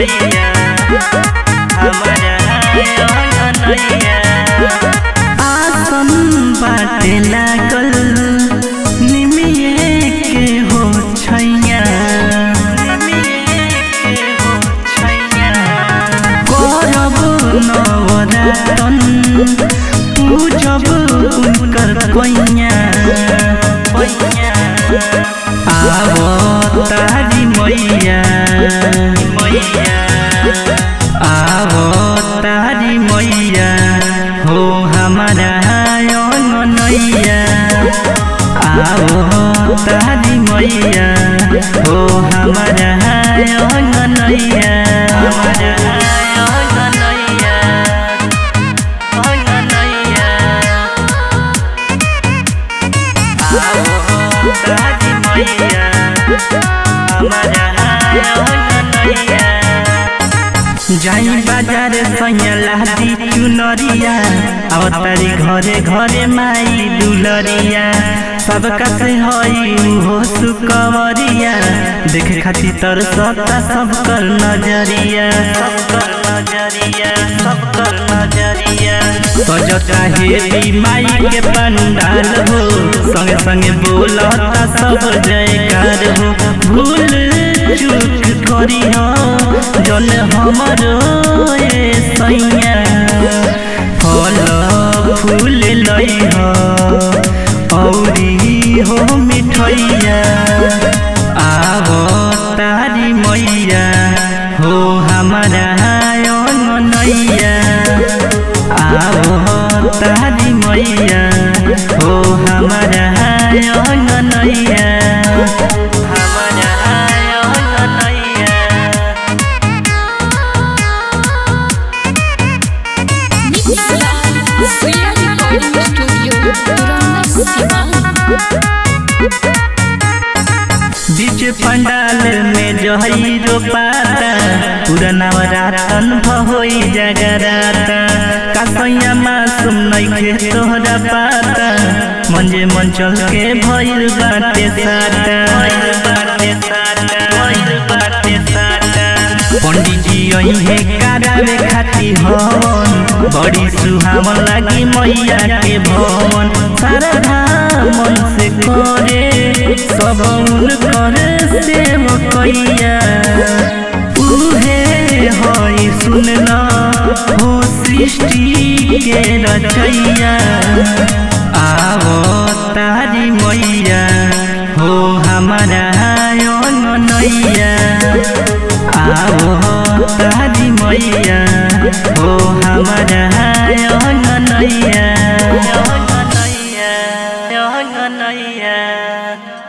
मैया हमारा अंगनैया आसम बाटे लागल निमिये के हो छैया निमिये के हो छैया करब नवरतन पूजब उनकर पैया पैया आब तारी मैया मैया आब तारी मैया हो हमारा अंगनैया आब तारी मैया हो हमारा अंगनैया हमारा अंगनैया अंगनैया आओ तारी मैया हमारा अंगनैया जाई बाजार सैया दी चुनरिया अब तारी घरे घरे माई दुलरिया सबका से हई हो सुकवरिया देखे खातिर तर सता सब कर नजरिया सब कर नजरिया सब कर नजरिया सजता हेरी माई के पंडाल हो संगे संगे बोलता सब जयकार हो भूल चूक करी हो जन हमरो ए सैया फल फूल लई हो औरी हो मिठैया आब तारी मैया हो हमारा अंगनैया आब तारी मैया हो हमारा अंगनैया हमारा अंगनैया Sriya Recording Studio, Purana Sivan. बीच पंडाल में जहई रोपाता पूरा नवरातन भहोई जगराता कसैया मासूम नइखे तोहरा पाता मंजे मन चल के भइल बाटे साटा भइल बाटे साटा भइल बाटे साटा पंडित जी अइहे करावे खाती हवन बड़ी सुहावन लागी मैया के भवन सारा मन से करे सब उनकर सेवकैया उहे हई सुनना हो सृष्टि के रचैया आवो तारी मैया हो हमारा अंगनैया आवो तारी मैया हो हमारा